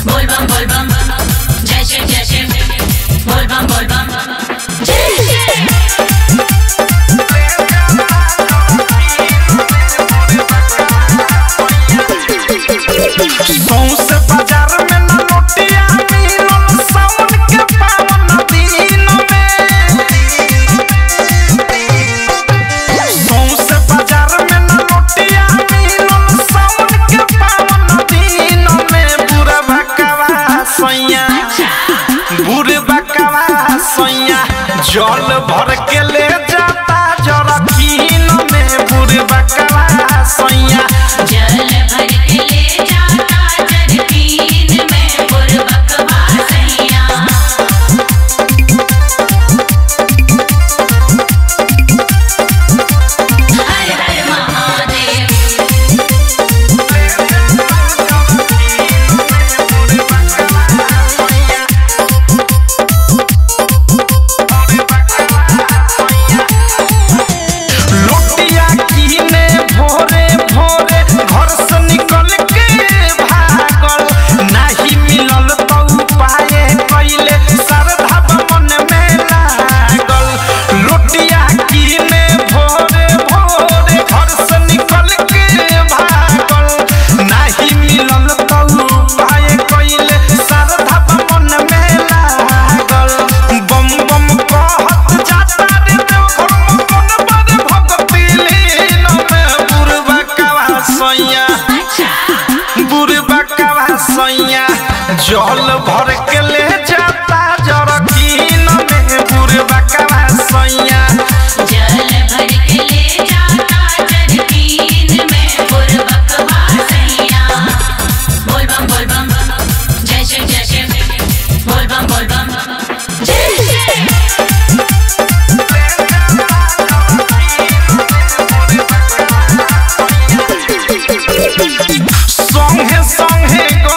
बोल बम बोल बम जय शिव जय शिव बोल बम बोल बम जय शिव सौंसे बाजार में न नोटिया मिलल सावन के पावन दिन में सौंसे बाजार में न नोटिया मिलल सावन के पावन दिन में बुरा भकवा सैया बुरे बकवा सैया जल भर के ले जाता जरकीन में बुरे बकवा सैया जल भर के ले जाता जरकीन में बुरबकवा सैया हर हर महादेव लोटिया कीने भोरे भोरे घर से निकल के भागल नाही मिलल तो उपाय कइले श्रद्धा मन में लागल लोटिया कीने भोरे भोरे घर से निकल के भागल नाही मिलल तो उपाय कइले श्रद्धा मन में लागल बम बम कहत जाता रे देवघर मन पर भक्ति लीन में बुरबा कवा सैया बुरबा कवा सैया जल भर के ले जाता जरकीन में बुरबा कवा सैया जल भर के ले जाता जरकीन में बुरबकवा सैया बोल बम बोल बम जय शिव जय शिव बोल बम बोल बम जय शिव संगे संगे